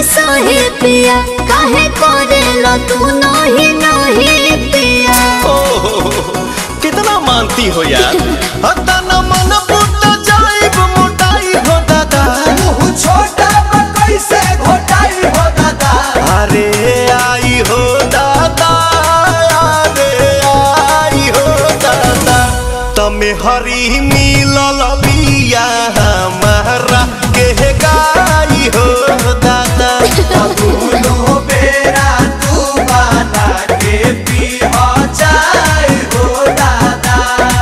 नहीं सही पिया काहे करेला तू नहीं नहीं पिया कितना मानती हो यार हता न मन फूट जाइब मोटाई हो दादा छोटा कैसे घोटाई हो दादा अरे आई हो दादा अरे आई हो दादा तमे हरी मिलल बिया हमारा के गाई हो दादा दोनों बेरा तू बना के पी हो जाए हो दादा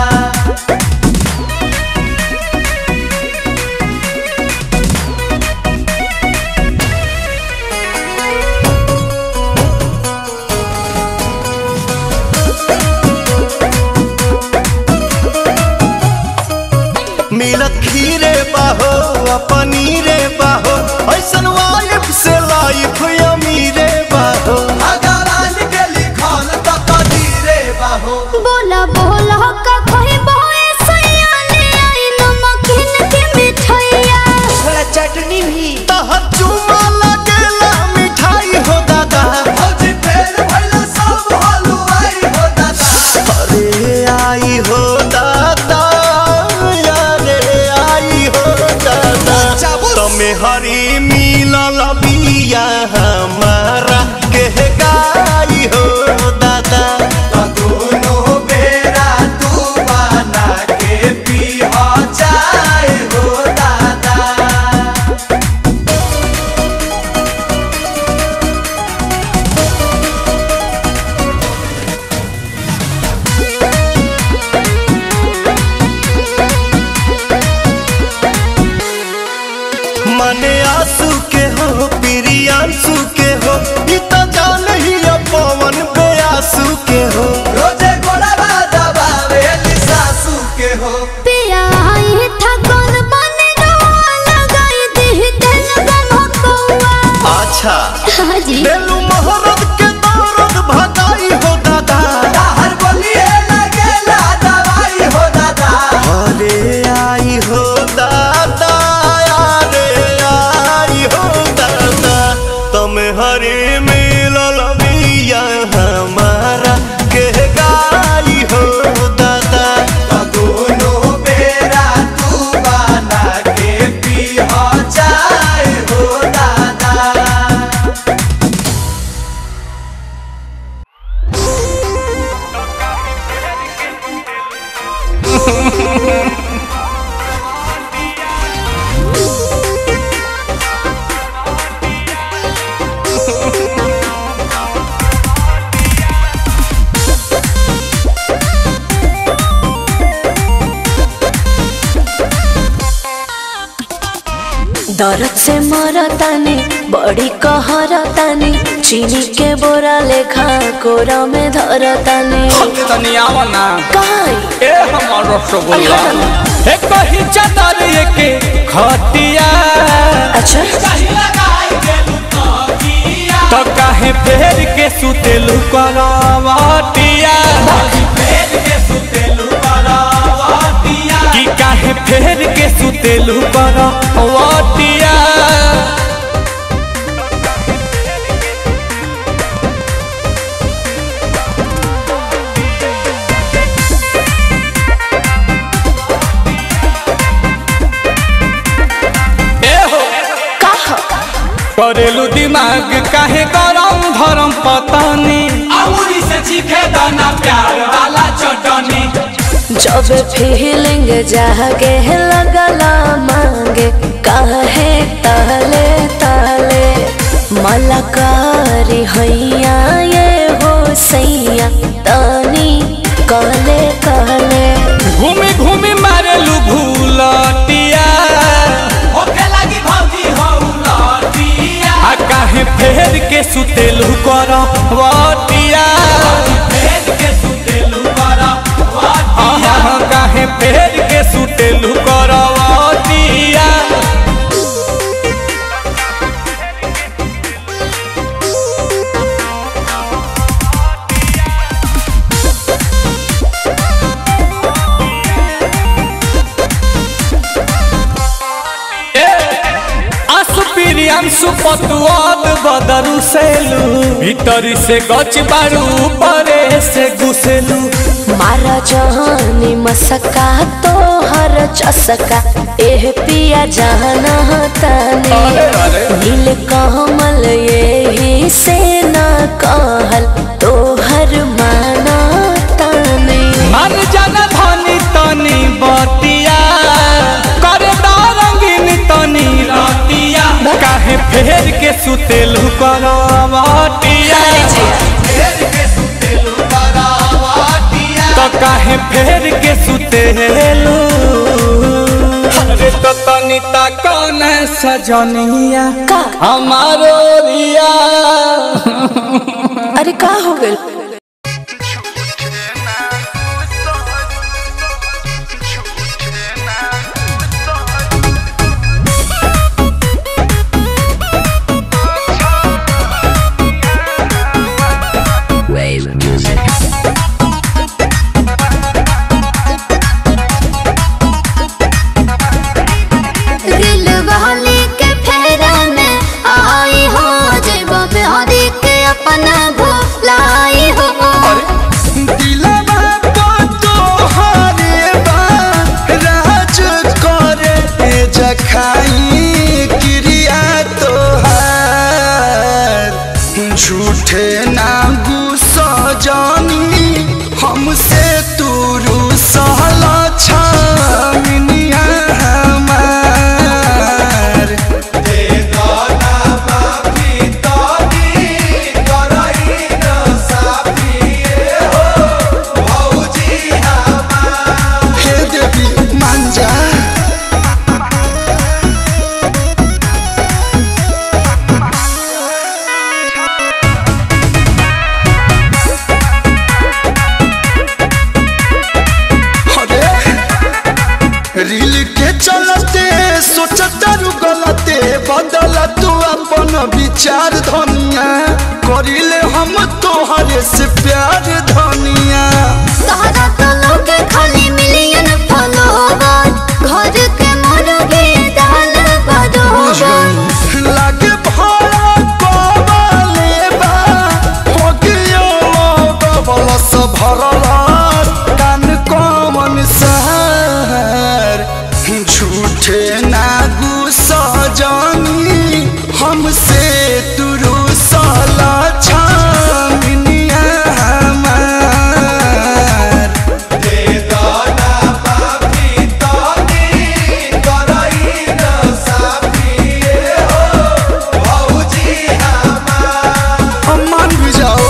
मिलत खीरे बाहो आ पनीरे बाहो ऐसन वाइफ से लाइफ अमीरे बाहो भगवान के लिखल तो कदीरे बाहो बोला बोला का कोई बोए सैया ले आई नमकीन के मिठाइया थोड़ा चटनी भी तहर चुमा लगेला मिठाई हो दादा भौजी फेर भइला सब हलुआई हो दादा अरे आई हो दादा अरे आई हो दादा चाबुस। तमे हरी मिलल बिया हमारा के गाई हो दादा दोनों बेरा तू बना के पी हो जाए हो दादा मने आंसू के हो प्रियांशु के हो ई तो जान ही अब पवन बेआसू के हो रोजे गोड़वा दबावे सासू के हो पिया आई था कौन बने रवा लगाई दी तेल गमकौआ अच्छा हाजी बेलू मोहरत के दौरत भगाई हो दादा हर बोलिए लगेला दवाई हो दादा अरे आई हो दादा अरे आई हो दादा तुम हरे मिलल बिया हमारा के गाई हो दादा दोनों बेरा तू बना के पी हो जाए हो दादा दर्द से मरतानी बड़ी कहरतानी चीनी के बोरा लेखा कोरा में धरतानी तनी आवा ना काई ए हमर रसगुल्ला अरे ए कही चादर के खटिया अच्छा तो काहे फेर के सुतेलु करवटिया कि काहे फेर के सुतेलु करवटिया ए हो कहा करेलू दिमाग काहे गरम धरम पतानी अमूरी से चीखे दाना प्यार वाला चटनी जब फीलिंग जागे लगला मांगे काहे ताले ताले मलकारी हैया ये हो सैया तानी काले काले घूमी घूमी मारेलू भूलटिया होके लगी भौजी हौलटिया आ काहे फेर के सुतेलू कर वटिया फेर के सुतेलू कर वटिया काहे फेर के सुतेलू कर वटिया सुपतुआद बदरू सेलू भीतरी से गच बारू परे से घुसेलू मारा जहानी मसका तो हर चसका एह पिया जाना ताने अरे, अरे। नील कमल यही से न कहल तो हर माना ताने मन जन धनी तनी बतिया कर रंगीन तनी रतिया काहे फेर के सुतेलू करवटिया तो काहे फेर के सुतेलू अरे तो तनी ता कौन सजनिया का हमारो रिया अरे का हो गइल दिल वाली के फेरा में आई हो जब बिहारी के अपना भुलाई हो दिलवा को तोहरे बा राज करे जखाई क्रिया तोहार झूठे ना गुस्सा जानी हमसे तू रूसल छामिनिया हमार हे देवी मान जा अरे रील के चलते सोचता रु गलते बदल तू अपन विचार धनिया करिले हम तोहरे से प्यार धनिया तहरा तो लोग खाली मिलियन फॉलोवर घर के मुर्गे दाल बदोबर लागे भाड़ा कबाले बा होगियो बबलस भरला कान कमन सहर झूठे ना गुस्सा जानी हमसे तुरु साला छामिनिया हमार अम्मान भी जाओ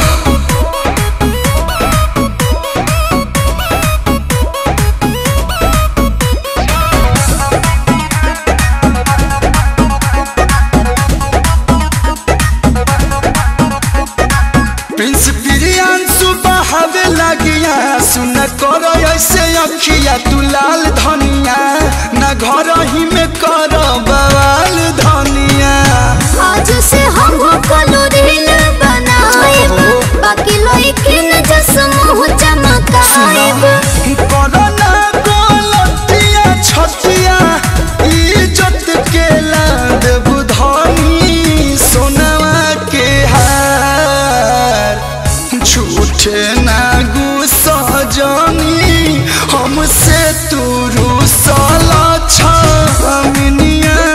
प्रिंस प्रियांशु बहावे लगिया सुन कर ऐसे अखिया तू लाल धनिया न घर ही में कर बवाल धनिया आज से हम कलो रील बनाएब बाकी लइकिन जस मुंह चमकाएब करना गोलतिया छतिया इज्जत के लाद बुधनी सोनवा के हार झूठे ना गुस्सा जानी हमसे तू रूसल छमिनिया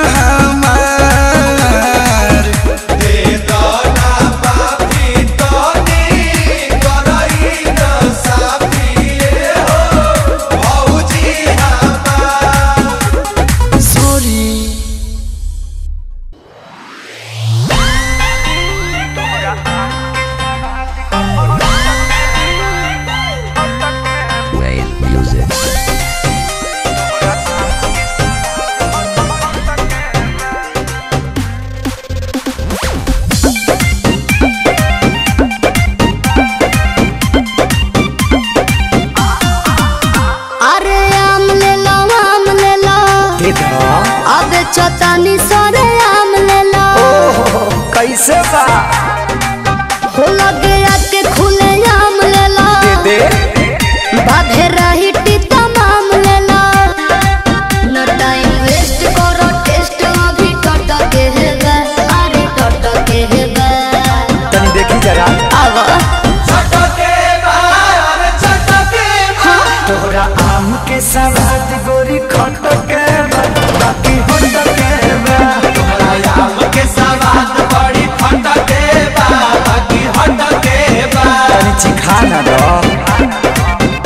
हमार सॉरी अरे आम ले लो आम ले लो अब चतानी सरे आम ले लो कैसे बा हो लगे आके खुले आम ले लो दे बाधे रही टीता माम ले लो न टाइम वेस्ट करो टेस्ट अभी टट के है के सवाद गोरी खट के बा, बाकी होट के बा तोहरा आम के सवाद बड़ी खटके बा बाकी हटके बा तनी चिखा ना दो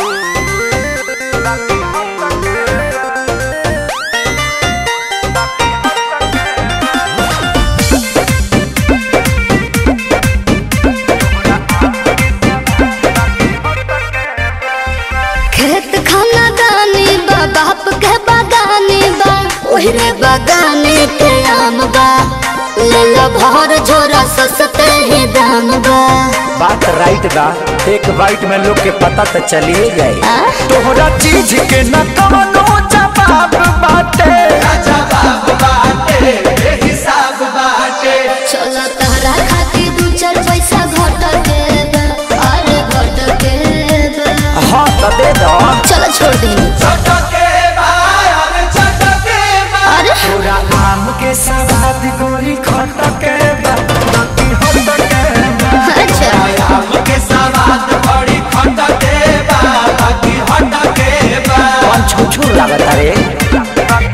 खेत खाना दानी बा बाप के बागानी बा ओहरे बागाने के आम बा ले लो भर झोरा सस्ते ही दाम बा बात राइट बा एक बाइट में लोग के पता तो चलिए जाए आ? तोहरा चीज के न कवनो जवाब बाटे जवाब बाटे हिसाब बाटे चलो तहरा खातिर दू चार पैसा घट के बा अरे घट के बा हाँ तो दे दो चलो छोड़ दी छटके बा अरे छटके बा अरे पूरा आम के सवाद गोरी खट के बा, बाकी होट के बा अच्छा आम के सवाद बड़ी खटके बा बाकी हटके बा कौन छुछू लागत रे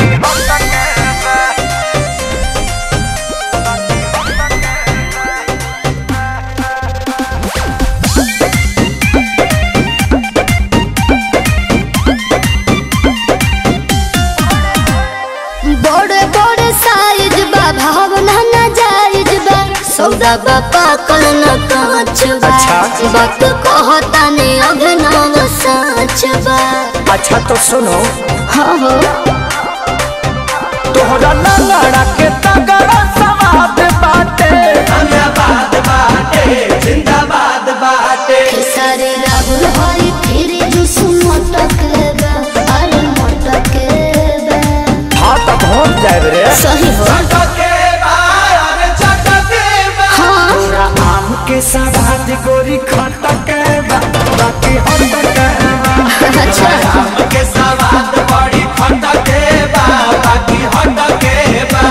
बड़े बड़े साइज बा भावना ना जायज बा सौदा बा पाकल न कांच बा अच्छा। वक्त कहता ने अभिनव साच बा अच्छा तो सुनो हाँ हो तोहरा लंगड़ा के तगड़ा सवाद बाटे धन्यवाद बाटे जिंदाबाद बाटे सारे राहुल हरी फिर जुस मटक बा अरे मटक बा हाँ तो पहुँच जाए रे सही हो छटके बा अरे छटके बा हाँ पूरा आम के सवाद गोरी खट के बा, बाकी होट के बा अच्छा आम के सवाद बड़ी खटके बा बाकी हटके बा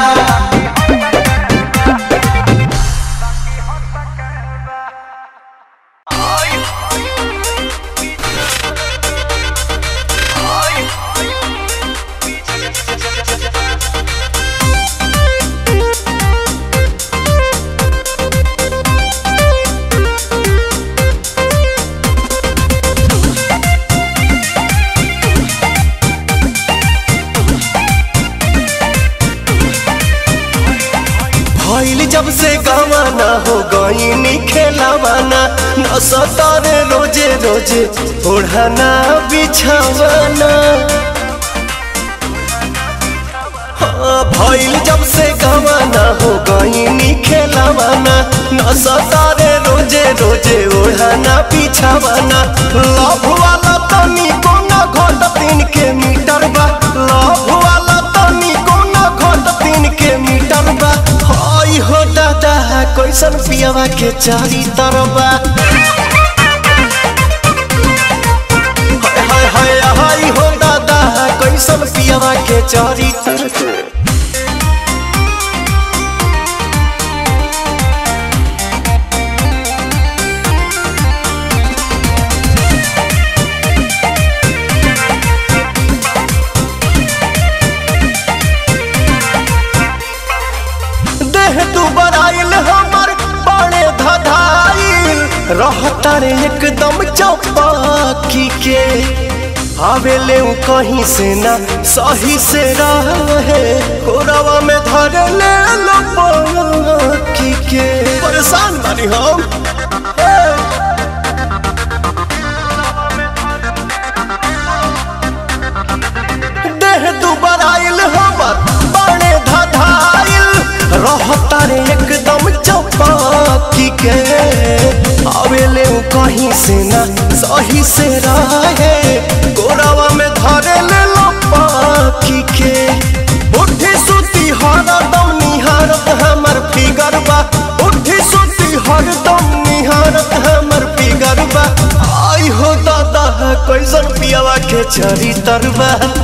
भइल जब से गवाना हो गईनी खेलावाना न सतारे रोजे रोजे ओढ़ाना बिछावाना हाँ, भइल जब से गवाना हो गईनी खेलावाना न सतारे रोजे रोजे ओढ़ाना बिछावाना लव वाला तनी कोना घोट तीन के मीटर बा लव वाला तनी कोना घोट तीन के मीटर बा हई हो दादा कैसन पियावा के चारी तरबा हाय हाय हाय हाय हो दादा कैसन पियावा के चारी तरबा देह तू बराइल हमर बड़े धधाइल रहता रे एकदम चौपाकी के आवेले उ कहीं से ना सही से रहे कोरवा में धर ले लो पाकी के परेशान बानी हम ए! देह दुबर आइल हमर बड़े धधाइल रहता रे एकदम चौपाकी के आवेले उ कहीं से ना सही से रहे गोरावा में धरे ले लो पाकी के उठी सुती हरदम निहारत हमर फिगर बा उठी सुती हरदम निहारत हमर फिगर बा आई हो दादा कैसन पियावा के चरी तरबा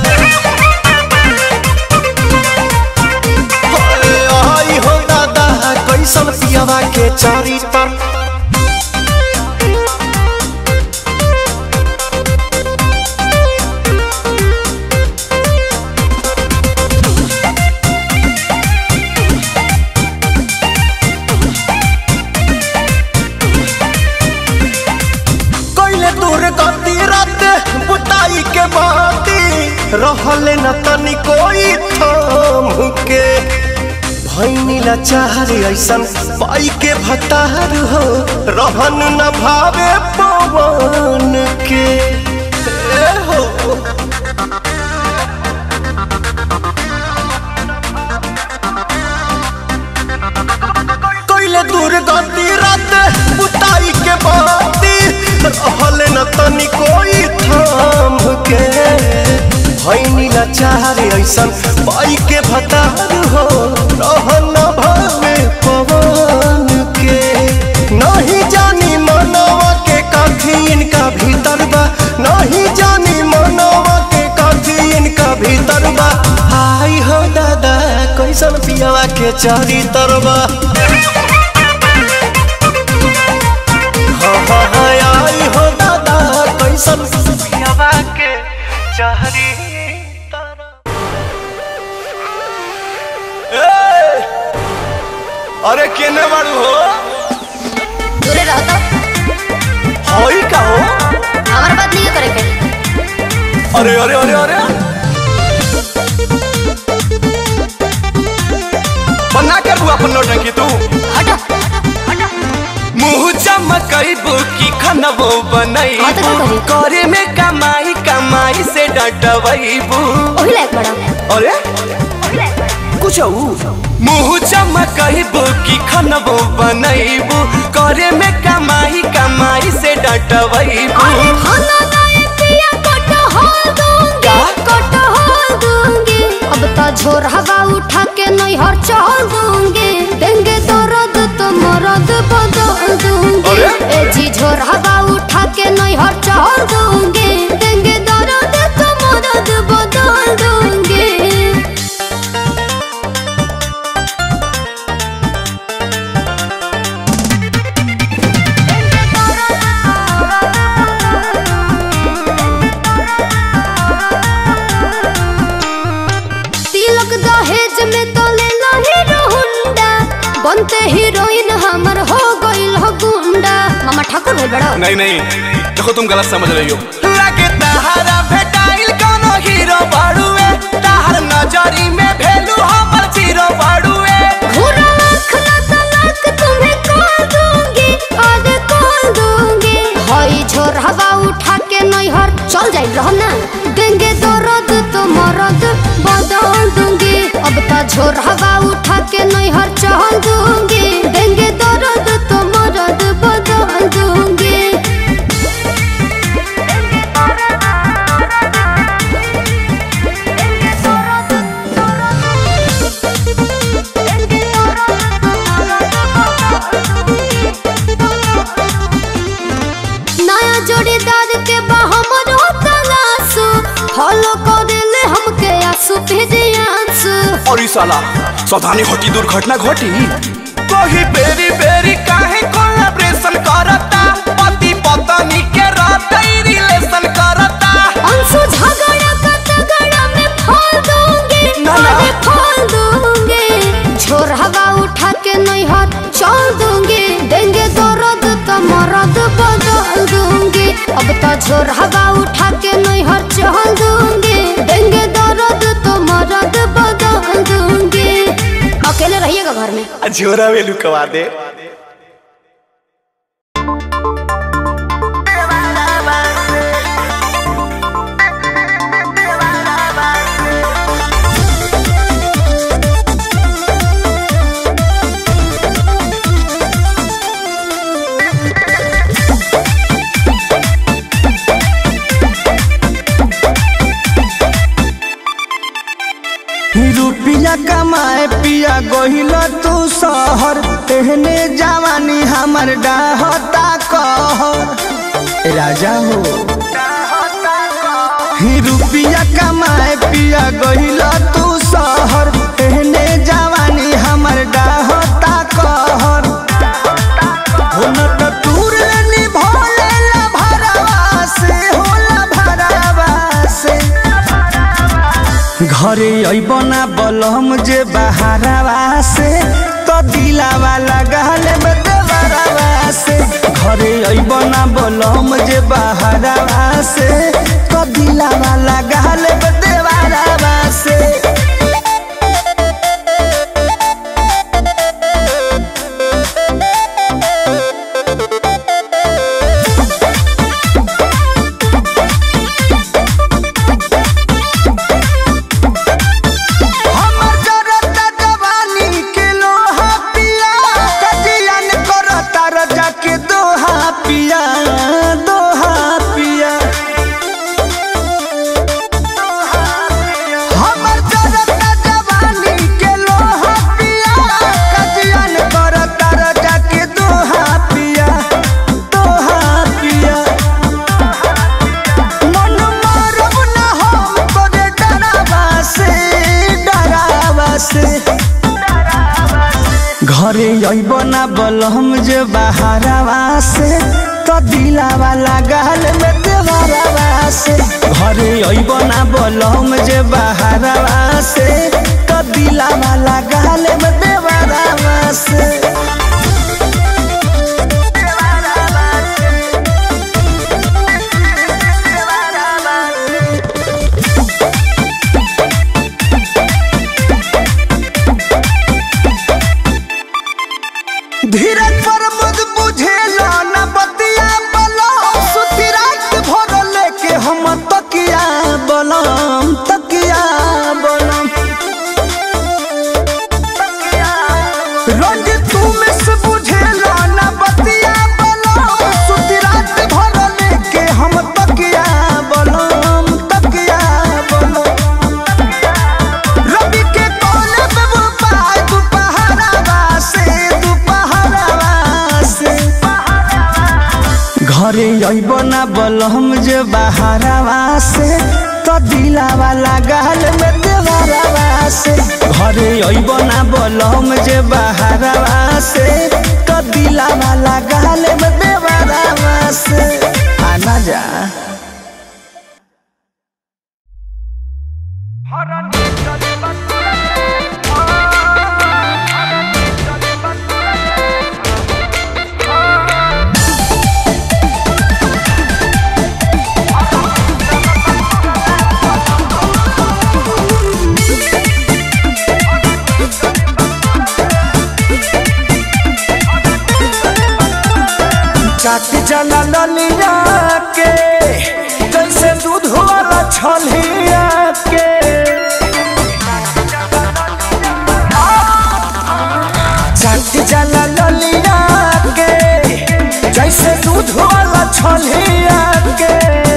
आई हो दादा कैसन पियावा के चरी तर गति रात बुताई के बाती रहले न तनी कोई थाम के भैनी लाचार ऐसन पाई के भतार हो रहन न भावे पवन के ए हो कैले दूर गति रात बुताई के बाती रहले न तनी कोई थाम के भैनी लाचार ऐसन पाई के भतार हो रहन न भावे पवन के नहीं जानी मनवा के काठी इनका भीतर बा नहीं जानी मनवा के काठी इनका भीतर बा आई हो दादा कैसन पियावा के चारी तरबा हाँ हाँ हाँ आई हो दादा कैसन पियावा के चारी तरबा अरे केने बाड़ू हो दूरे रहो तो होई का हो हमारे बात नहीं करे के अरे अरे अरे अरे बना कर बुआ अपन नौटंकी तू हटो मुंह चमकैबू की खनबो हाँ तो बनैबू का करी? करे में कमाई कमाई से डटबैबू वही लायक बड़ा अरे कुछ मुंह चमकैबू की खनबो बनैबू करे में कमाई कमाई से डटबैबू अरे खाना दाए पिया कटहल दूंगी का? कटहल दूंगी अब तो झोर हवा उठा के नैहर चल दूंगी देंगे दर्द तो मरद बदल दूंगी अरे? ए जी झोर हवा उठा के नैहर चल दूंगी देंगे दर्द तो मरद बदल दूंगी तिलक दहेज में तो ले लो हीरो हुंडा बनते हीरोइन हमर हो गइल हो गुंडा मामा ठाकुर भेल बड़ा नहीं नहीं देखो तुम गलत समझ रही हो लगे तहारा भेटाइल कोनो हीरो बाड़ुए तहार नजरी में भेलू हमर जीरो बाड़ुए घूरा आँख ना तलाक तुम्हें कॉल दूंगी आज कॉल दूंगी हई झोर हवा उठा के नैहर चल जाइल रहो ना देंगे दर्द तो मरद बदल दूंगी अब तो झोर हवा उठा के नैहर चल दूंगी देंगे दर्द तो मरद बदल दूंगी नया जोड़ीदार के बहमर तलाशु फॉलो कर ले हमके आंसू भेजे आंसू और ई साला सावधानी घटी दुर्घटना घटी कोही बेरी बेरी काहे कोलैबोरेशन करता पति पत्नी के रहते रिलेशन करता अंशु झगड़ा का तगड़ा में फोल दूंगी ना, ना। अरे फोल दूंगी झोर हवा उठा के नैहर चल दूंगी देंगे दर्द तो मरद बदल दूंगी अब तो झोर हवा उठा के नैहर चल दूंगी देंगे दर्द तो मरद बदल दूंगी अकेले रहिएगा घर में झोरा वेलू कवा दे रुपिया कमाए पिया गहिल तू शहर तेहने जवानी हमर डाहता कहर राजा हो ही रुपिया कमाए पिया गहिल तू शहर तेहने जवानी हमर डाहता कहर हो न त तूर निभोले ला भरवा से होला भरवा से घरे अबना बलम जे बहारवा से तो दिलावा लगाले में देवरवा देवरवा से घरे अइब ना बोलम जे बहरवा से कदिला वाला गाल देवरवा से हमर जरता जवानी के लोहा पिया कजियन करता रजा के दोहा पिया दोहा पिया हमर जरता जवानी के लोहा पिया कजियन करता रजा के दोहा पिया दोहा पिया मन मारब ना हम तोरे डरावा से डरावा से घरे अइब ना बलम जे बहारवा से तो दिलावा लगाल में देवरवा से घरे अइब ना बलम जे बहारवा से तो दिलावा लगाल में देवरवा से धीरज पर मुझ बुझेला न बतिया बलम सुती रात भर लेके हम तकिया बलम तकिया बलम रंग तू में से बुझेला न बतिया बलम सुती रात भर लेके हम तकिया बलम तकिया बलम रवि के कोने पे वो पाय दुपहरावा से दुपहरावा से घरे अइब ना बलम जे बहारवा से तो दिलावा लगाल में देवरवा से घरे अइब ना बलम जे बहारवा से तो दिलावा लगाल में देवरवा से आना जा चाट जला ललिया के जैसे दूध वाला छलिया के चाट जला ललिया के जैसे दूध वाला छलिया के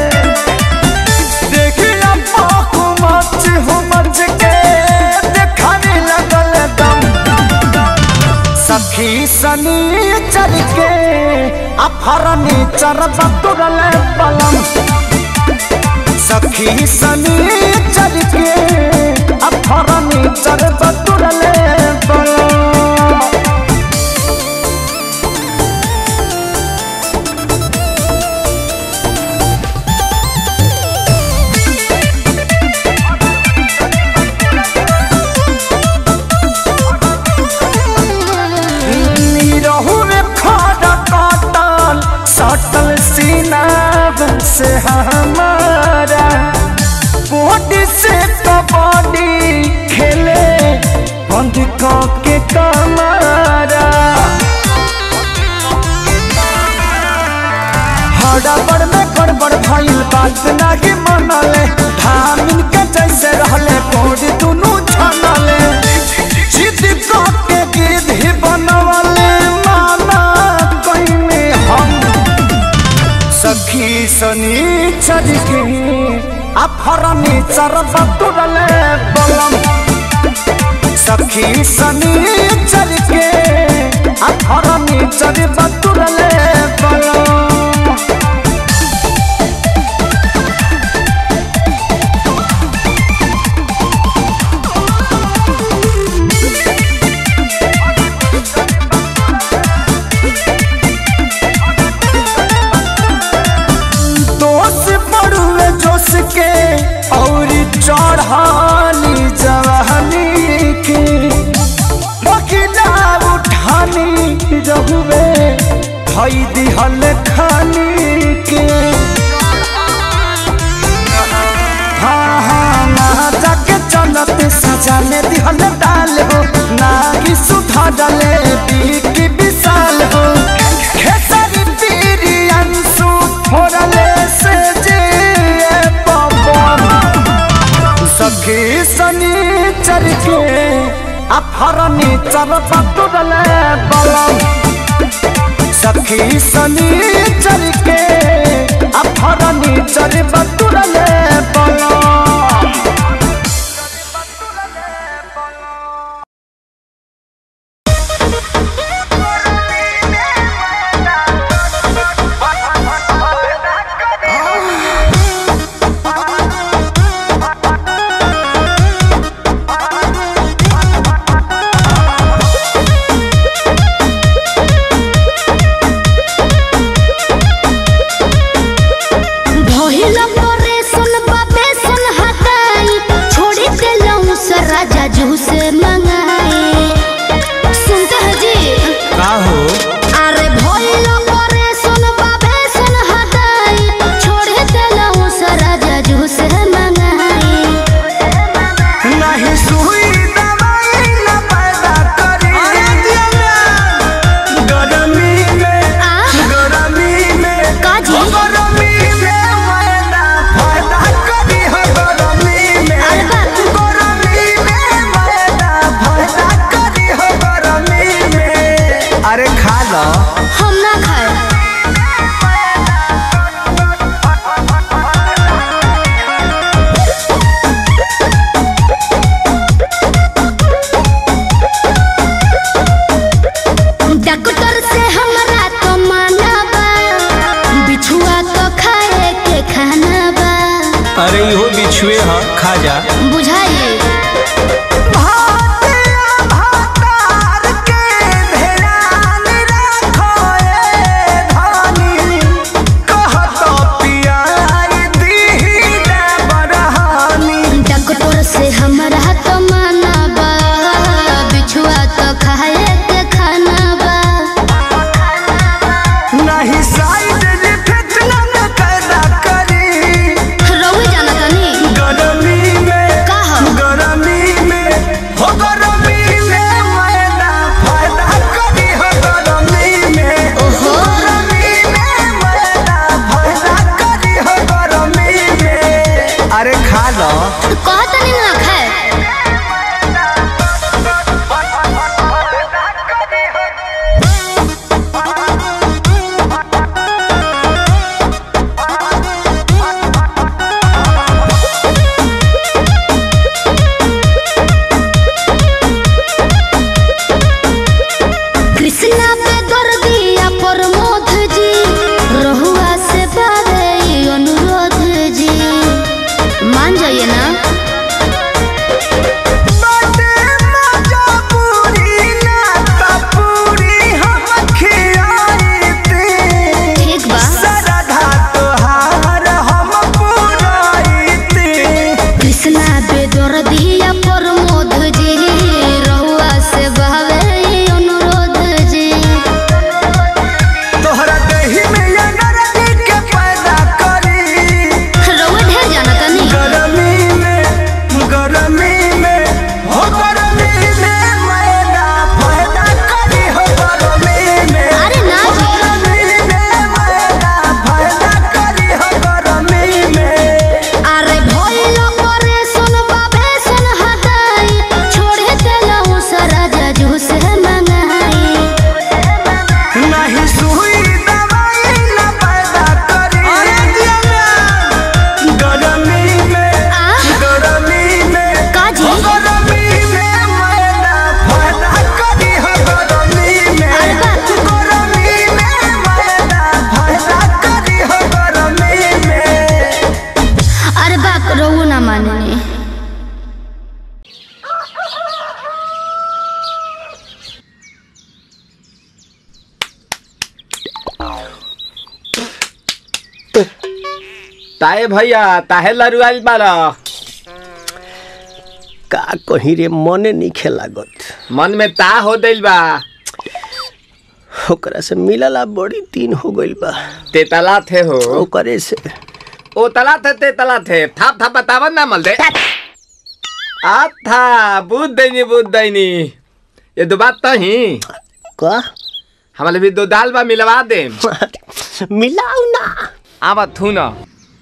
देखिया पाकू मच हो मच के देखाने लगल दम सखी सनी चल के अफरनी चरब तुरल पलम सखी सनी चल के अफरनी चरब तुरल पलम रहू में खड़ा काटल सटल सीना से हमारा बॉडी से कबड्डी खेले बंद के कमारा हड़बड़ में गड़बड़ भइल बात नाही मनले धामिन के जैसे रहले कोड दुनु छनले जिद के गिद्ध ही बनवले माना कइने हम सखी सनी चरके अफरनी चरब तुरले बलम सखी सनी चरके अफरनी चरब तुरले बलम दोष पड़ुए जोश के और चढ़ानी जवानी के बकिला उठानी रहुए धई दिहल खानी के हाँ हाँ ना जाके चलते सजा में दिहल डाल हो ना कि सुधा डाले की विशाल हो खेसारी पीरी अंशु फोड़ले से जे पवन सखी सनी चर के अफरनी चर पटुरले बलम सखी सनी चर के अफरनी चर पटुरले बलम भइल परेशान बाबे सन हटाई छोड़ी देलौं से राजा जू से मंगाई सुनते हैं जी का हो अरे भइल परेशान बाबे सन हटाई छोड़ी देलौं से राजा जू से मंगाई नहीं सुई दवाई न पैदा करी गरमी में आ गरमी में का जी? ओ गरमी में मैदा फायदा करी हो गरमी में अरे बाप। गरमी में मैदा फायदा करी हो गरमी में अरे खा लो हम ना खाए डॉक्टर से हमरा तो माना बा बिछुआ तो खाए के खाना बा अरे इहो बिछुए ह खा जा बुझाइए भातिया भातार के ध्यान रखो ए धानी कहत पियाई दीही ना बरहानी डॉक्टर से हमरा तो माना बा बिछुआ तो खाए के खाना बा नहीं साइड इफेक्ट न पैदा करी रउए जाना तनी गरमी में का हो गरमी में हो गरमी में मैदा फायदा करी हो गरमी में ओहो। गरमी में मैदा फायदा करी हो गरमी में अरे खा लो कहतनी ना खाए कृष्णा पे दर्दिया प्रमोद जी रहुआ से बारे ई अनुरोध जी मान जाइए ना बाटे मजा पूरी ना ता पूरी हम खियाई ती ठीक बा सरधा तोहार हम पुराईती कृष्णा पे दर्दिया प्रमोद जी रहुआ से बारे ई अनुरोध जी तोहरा देही में एनर्जी के पैदा करी रउए ढेर जाना तनी गरमी में गरमी में हो गरमी में मैदा फायदा करी हो गरमी में अरे ना जी। गरमी में मैदा फायदा करी हो गरमी में अरे भइल परेशान बाबे सन हटाई छोड़े देलौं सारा जजू से मंगाई नहीं सुई दवाई न पैदा करी गरमी में आ गरमी में का जी? हो गरमी में मैदा फायदा करी हो गरमी में अरे बाप। गरमी में मैदा फायदा करी हो गरमी में अरे बाप रउआ ना माने ताए भैया ताहे लरुआल बारा का कहीं रे मने नहीं लागत मन में ता हो दिल बा ओकरा से मिलला बड़ी दिन हो गइल बा ते तला थे हो ओकरे से ओ तला थे ते तला थे थाप थाप बतावन ना मल दे आ था बुद्ध दैनी बुद्ध दैनी ये दो बात तो ही का हमारे भी दो दाल बा मिलवा दे मिलाऊ ना आवा थू ना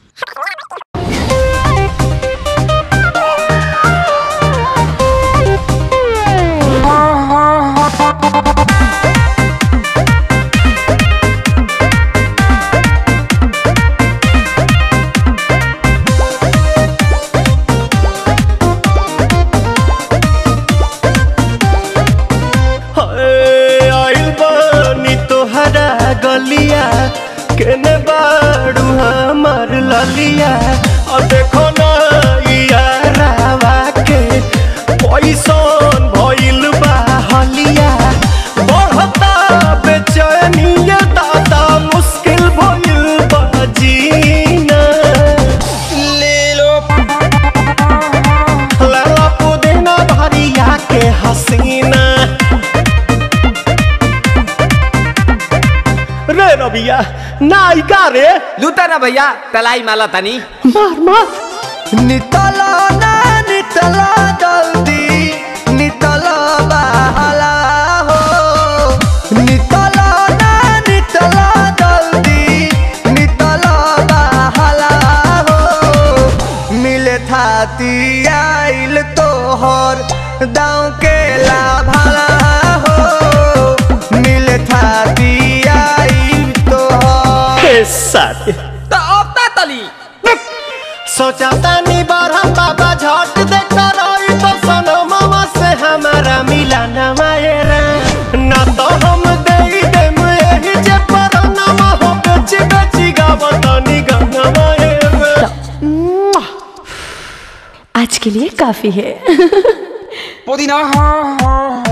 हाय, आइल बानी तोहरा गलिया केने बाड़ू हमार ललिया और देखो ना यारावा के पैसन भइल बा हलिया बढ़ता बेचैनिया दादा मुश्किल भइल बा जीना ले लो लाला पुदीना भरिया के हसीना रे रबिया नायिका रे लूटा ना भैया तलाई माला तनी मार मार नितला ना नितला जल्दी नितला बहला हो नितला ना नितला जल्दी नितला बहला हो मिले थाती आइल तोहर दाँव के लाभला हो मिले थाती आइल तोहर हे साथी तो अब ता तली सोचा तानी बार हम बाबा झट देखता रही तो सनो मामा से हमारा मिला न मायरा ना तो हम दे देम एही जे पर नामा हो बेची बेची गावतानी गंगा मायरा आज के लिए काफी है पुदीना हाँ हाँ